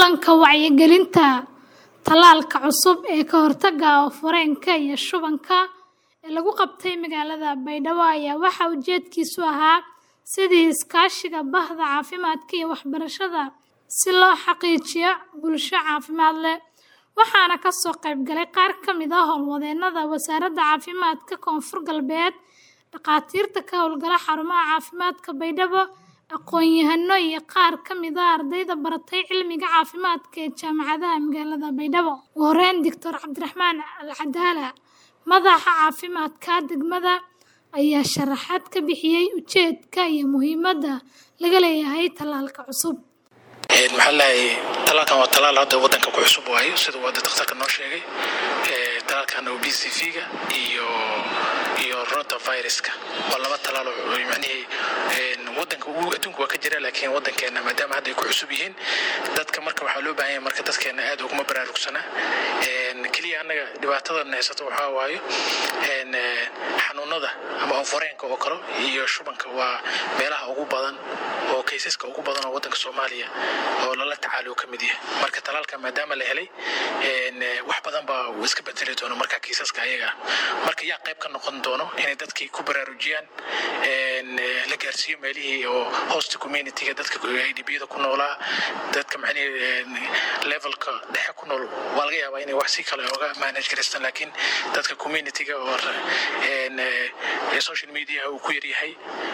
kulanka wacyigelinta tallaalka cusub ee ka hortagga oof-wareenka iyo shubanka ee lagu qabtay magaalada Baydhabo ayaa waxaa ujeedkiisu ahaa sidii iskaashiga bahda caafimaadka iyo waxbarashada si loo xaqiijiyo bulsho caafimaad leh waxaana ka soo qayb galay qaar ka mid ah howlwadeennada wasaaradda caafimaadka koonfur galbeed dhakhaatiirta ka howlgala xarumaha caafimaadka Baydhabo aqoon-yahano iyo qaar ka mid ah ardayda baratay cilmiga caafimaadka ee jaamacadaha magaalada Baydhabo ugu horeyn Dr Cabdiraxmaan Al Cadaala madaxa caafimaadka degmada ayaa sharaxaad ka bixiyay ujeedka iyo muhiimadda laga leeyahay tallaalka cusub maxaa lahay talaalkan waa talaal hadda wadanka ku cusub waayo sida uu hadda dhakhtarka noo sheegay talaalkan oo b c v-ga iyo iyo rotaviruska waa laba talaal oo macnihii wadanka ugu adduunka waa ka jira laakiin wadankeena maadaama hadda ay ku cusub yihiin dadka marka waxaa loo baahan yahay marka dadkeena aad uguma baraarugsana keliya annaga dhibaatadan haysato waxaa waayo xanuunada ama ooforeenka oo kale iyo shubanka waa meelaha ugu badan oo kaysaska ugu badan oo wadanka soomaaliya oo lala tacaalo ka mid yahay marka talaalka maadaama la helay wax badan baa uu iska bedeli doono marka kiisaska ayaga marka yaa qayb ka noqon doono inay dadkii ku baraarujiyaan la gaarsiiyo meelihii oo hosta communityga dadka idbiyada ku noolaa dadka macnihii levelka dhexe ku nool waa laga yaabaa inay wax si kale oga manage garaystaan laakiin dadka communityga oo social media uu ku yaryahay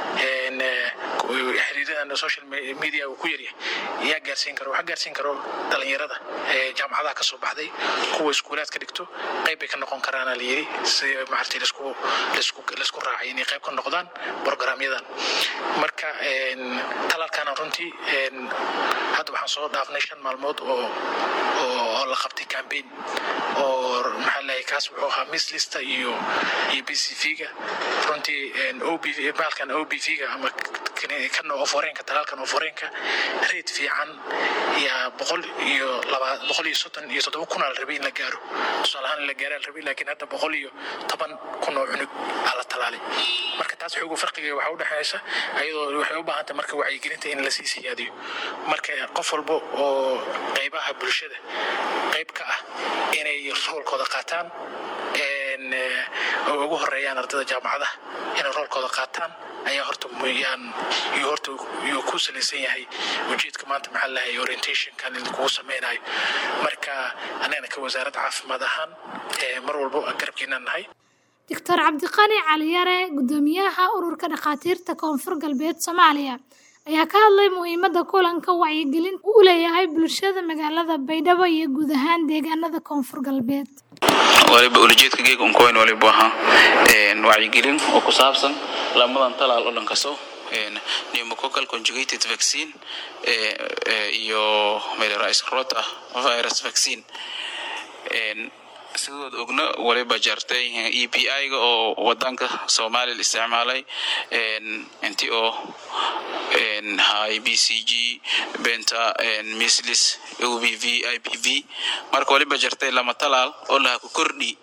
xiriiradan social media uu ku yaryahay yaa gaarsiin karo waxaa gaarsiin karo dhalinyarada jaamacadaha kasoo baxday kuwa iskuulaad ka dhigto qayb bay ka noqon karaana la yiri si maartay laisku laisku raacay inay qayb ka noqdaan programyadan marka talaalkana runtii hadda waxaan soo dhaafnay shan maalmood oo oo la qabtay campaign oo maxaa lahay kaas wuxuu ahaa mislista iyo iyo b c v-ga runtii ob baalkan o b v-ga ama kan ooforeenka talaalkan ooforeenka reed fiican yaa boqol iyo laba boqol iyo soddon iyo toddoba kun aa la rabay in la gaaro tusaale ahaan in la gaaro la rabay laakiin hadda boqol iyo toban kun oo cunug aa la talaalay marka taas xoogu farqiga waxaa u dhexaysa ayadoo waxay u baahantay marka wacyigelinta in lasii siyaadiyo marka qof walba oo qaybaha bulshada qayb ka ah inay roolkooda qaataan oo ugu horeeyaan ardada jaamacadaha inay roolkooda qaataan ayaa horta yaan iyo horta yuu ku salaysan yahay ujeedka maanta maxaa lahay orientationkan in kugu sameynayo marka annagana ka wasaaradda caafimaad ahaan mar walbo garabkeenaan nahay doctor cabdiqani caliyare guddoomiyaha ururka dhakhaatiirta koonfur galbeed soomaaliya ayaa ka hadlay muhiimadda kulanka wacyigelin u leeyahay bulshada magaalada baydhabo iyo guud ahaan deegaanada koonfur galbeed waliba ulajeedka geega unkoyn waliba ahaa wacyigelin oo ku saabsan lamadan talaal oo dhan kasto pneumococcal conjugated vaccine iyo rota virus vaccine sidood ogna waliba jartay e p i-ga oo wadanka soomaaliya la isticmaalay inti oo hay b c g benta mislis o b v i p v marka waliba jartay lama talaal oo laha ku kordhi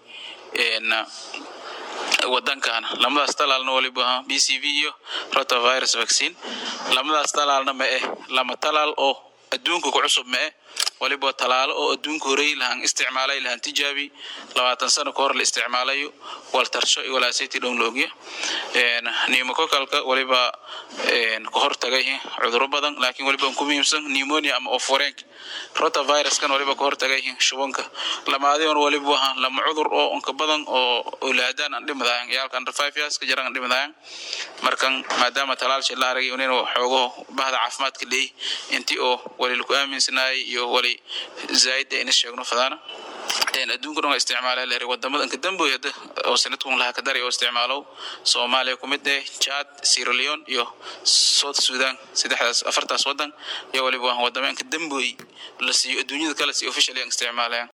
wadankan lamadaas talaalna waliba b c v iyo rotavirus vaccine lamadaas talaalna ma eh lama talaal oo adduunka ku cusub ma eh waliba talaalo oo adduunka horey lahaan isticmaalay lahaan tijaabi labaatan sano ka hor la isticmaalayo waltarsho iyo walaaseti dhown la ogya pneumococalka waliba ka hortagay cuduro badan laakiin waliba ku muhiimsan pneumonia ama oforeenk rotaviruskan waliba ka hortagay shubanka lamaadion waliba waha lama cudur oo onka badan oo owlaadaan aan dhimadayan yaalka under five years ka jaran aan dhimadayan markan maadaama talaalshi la aragay nin xoogo bahda caafimaadka leey intii oo wali laku aaminsanayay iyo wali zaaid ina sheegno fadaana adduunka dhan waa isticmaala leer wadamada inka damboy hadda oo sanadkun laha ka daray oo isticmaalow soomaaliya ku mid eh chad sierra leone iyo south sudan saddexdaas afartaas wadan iyo waliba wadamo inka damboy la siiyo adduunyada kale si official aan isticmaalayaan